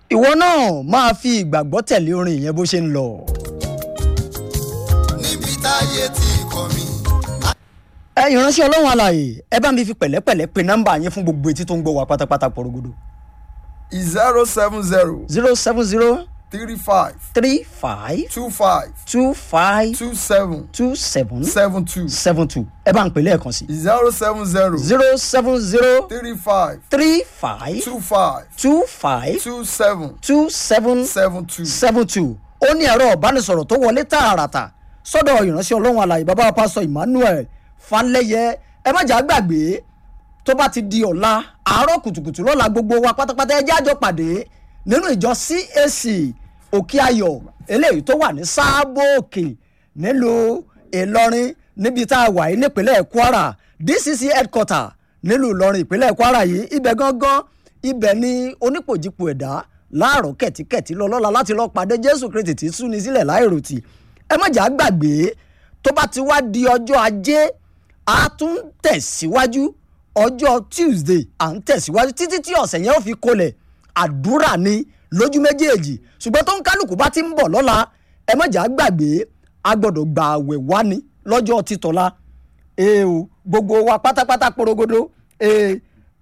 ìwọ náà máa fi ìgbàgbọ́ tẹ̀lé orin yẹn bó ṣe ń lọ. níbi táyé ti kọ̀ mí. ẹ ìránṣẹ́ ọlọ́run alààyè ẹ bá mi fi pẹ̀lẹ́pẹ̀lẹ́ pe nọ́mbà yẹn fún gbogbo etí tó ń gbọ́ wa pátápátá porogodo. zero seven zero zero seven zero three five three five two five two five two seven two seven seven two seven two ẹ bá ń pè lẹ́ẹ̀kan sí. zero seven zero zero seven zero three five three five two five two five two seven two seven seven two. seven two ó ní ẹ̀rọ ìbánisọ̀rọ̀ tó wọlé tààràtà sọ́dọ̀ ìránṣẹ́ ọlọ́run alàyè bàbá pásọ emmanuel falẹ́yẹ ẹ má jà gbàgbé tó bá ti di ọ̀la àárọ̀ kùtùkùtù lọ́la gbogbo wa pátápátá ẹ jẹ́ àjọ pàdé nínú ìjọ cac òkè ayọ̀ eléyìí tó wà ní sáàbò òkè nílùú ìlọrin níbi tá a wà yìí nípínlẹ̀ kwara dcc headquarter nílùú ìlọrin ìpínlẹ̀ kwara yìí ibẹ̀ gangan ibẹ̀ ni onípòjìpò ẹ̀dá láàárọ̀ kẹ̀tíkẹ̀tí lọ lọ́la láti lọ́ọ́ pàdé jésù kristi tí súni sílẹ̀ láìròtì ẹ má jà á gbàgbé tó bá ti wá di ọjọ́ ajé a tún ń tẹ̀síwájú ọjọ́ tuesday à ń tẹ̀síwájú títí tí ọ̀sẹ̀ yẹn ó fi kolẹ̀ àdúrà ni lójú méjèèjì ṣùgbọ́n tó ń kálukú bá ti ń bọ̀ lọ́la ẹ má jà á gbàgbé a gbọ́dọ̀ gba àwẹ̀ wá ní lọ́jọ́ títọ́lá ee o gbogbo wa pátápátá porogodo ee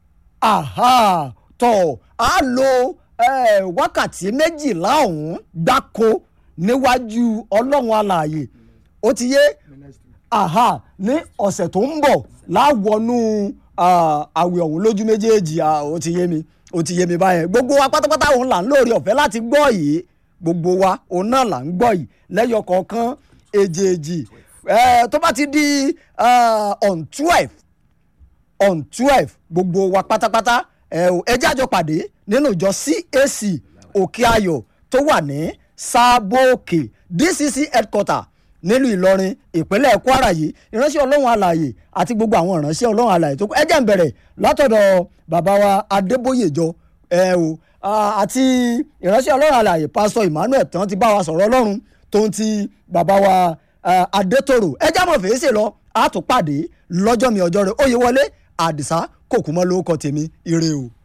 aha tọ̀ á lo eh, wákàtí méjìlá ọ̀hún gbáko níwájú ọlọ́run alààyè ó ti yé aha ní ọ̀sẹ̀ tó ń bọ̀ láwọnú ah, àwẹ̀ ọ̀hún lójú méjèèjì ah, ó ti yé mi ó ti yé mi báyẹn gbogbo wa pátápátá òun là ń lóore ọ̀fẹ́ láti gbọ́ yìí gbogbo wa òun náà là ń gbọ́ yìí lẹ́yọ kọ̀ọ̀kan èjèèjì eh, tó bá ti di ah, on twelve on twelve gbogbo wa pátápátá ẹ ò ẹ jájọ pàdé nínú ìjọ cac òkè ayọ̀ tó wà ní sábòkè dcc headquarter nílùú ìlọrin ìpínlẹ̀ kwara yìí ìránṣẹ́ ọlọ́run alààyè àti gbogbo àwọn ìránṣẹ́ ọlọ́run alààyè tó kù ẹ jẹ́ ń bẹ̀rẹ̀ látọ̀dọ̀ bàbá wa adébóyèjọ ẹ o ah, àti ìránṣẹ́ ọlọ́run alààyè pásítọ̀ emmanuel tán ti bá wa sọ̀rọ̀ ọlọ́run tó ń ti bàbá wa ah, adétòrò ẹ já mọ̀ fèsì lọ àtúpàdé lọ́jọ́ mi ọjọ́ rẹ̀ óyè wọlé àdìsá kòkúmọ́ lórúkọ tèmi ire o.